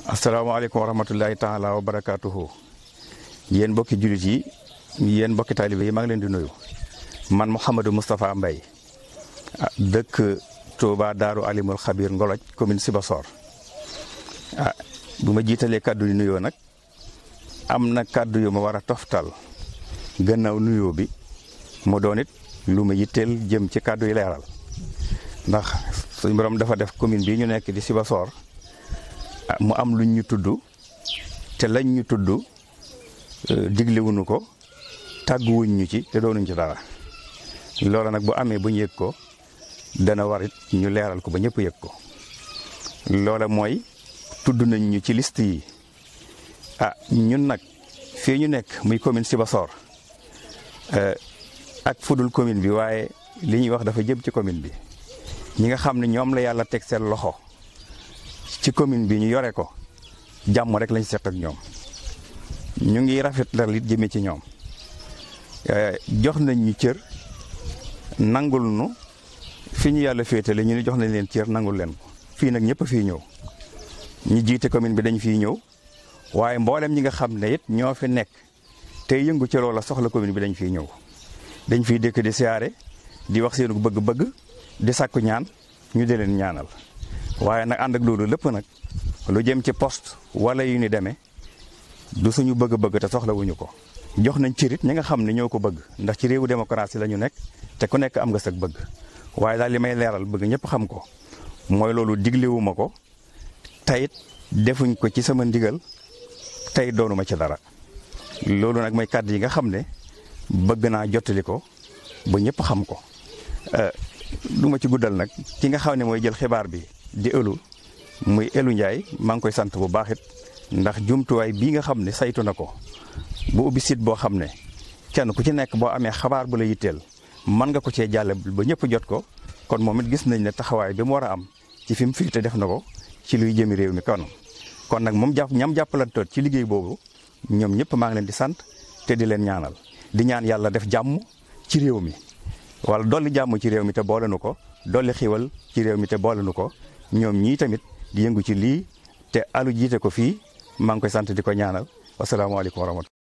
asalaamaaleykum wa rahmatullahi taala wa barakaatuhu yéen mbokki jullit yi yéen mbokki taalibe yi maa ngi leen di nuyu man Mouhamadou Moustapha Mbaye dëkk Touba Daaru Alimul Xabir Ngoloj commune Sibassor ah bu ma jiitalee kàddu yu nuyoo nag am na kàddu yu ma war a toftal gannaaw nuyoo bi mu doon it lu ma yitteel jëm ci kàddu yi leeral ndax suñu borom dafa def commune bii ñu nekk di Sibassor mu am luñ ñu tudd te lañ ñu tudd diglewuñu ko tàgguwuñ ñu ci te doonuñ ci dara loola nag bu amee bu ñu yëg ko dana war it ñu leeral ko ba ñëpp yëg ko loola mooy tudd nañ ñu ci liste yi ah ñun nag fii ñu nekk muy commune Sibassor ak fudul commune bi waaye li ñuy wax dafa jëm ci commune bi ñi nga xam ne ñoom la yàlla teg seen loxo ci commune bi ñu yore ko jàmm rek lañ seq ak ñoom ñu ngi rafetal it jëmee ci ñoom jox nañ ñu cër nangul nu fi ñu yàlla féetale ñu ni jox nañ leen cër nangul leen ko fii nag ñëpp fii ñëw ñi jiite commune bi dañ fiy ñëw waaye mboolem ñi nga xam ne it ñoo fi nekk tey yëngu ci loola soxla commune bi dañ fiy ñëw dañ fiy dëkk di siyaare di wax seenu bëgg-bëgg di sàkku ñaan ñu di leen ñaanal waaye nag ànd ak loolu lépp nag lu jëm ci poste wala yu ni demee du suñu bëgg-bëgg te soxlawuñu ko jox nañ cërit ñi nga xam ne ñoo ko bëgg ndax ci réewu démocratie la ñu nekk te ku nekk am nga sag bëgg waaye daal li may leeral bëgg ñëpp xam ko mooy loolu diglewuma ko tayit defuñ ko ci sama ndigal tey doonuma ci dara loolu nag mooy kàddu yi nga xam ne bëgg naa jottali ko ba ñëpp xam ko du ma ci guddal nag ki nga xam ne mooy jël xibaar bi di ëlu muy elu Ndiaye maa ngi koy sant bu baax it ndax jumtuwaay bii nga xam ne saytu na ko bu ubbi site boo xam ne kenn ku ci nekk boo amee xabaar bu la yitteel mën nga ko cee jàlle ba ñëpp jot ko kon moom it gis nañ ne taxawaay bi mu war a am ci fi mu fiite def na ko ci luy jëmi réew mi kanam kon nag moom jàpp ñam jàppalantoot ci liggéey boobu ñoom ñëpp maa ngi leen di sant te di leen ñaanal di ñaan yàlla def jàmm ci réew mi wala dolli jàmm ci réew mi te boole nu ko dolli xiwal ci réew mi te boole nu ko ñoom ñii tamit di yëngu ci lii te alu jiite ko fii maa ngi koy sant di ko ñaanal wasalaamaaleykum wa rahmatulah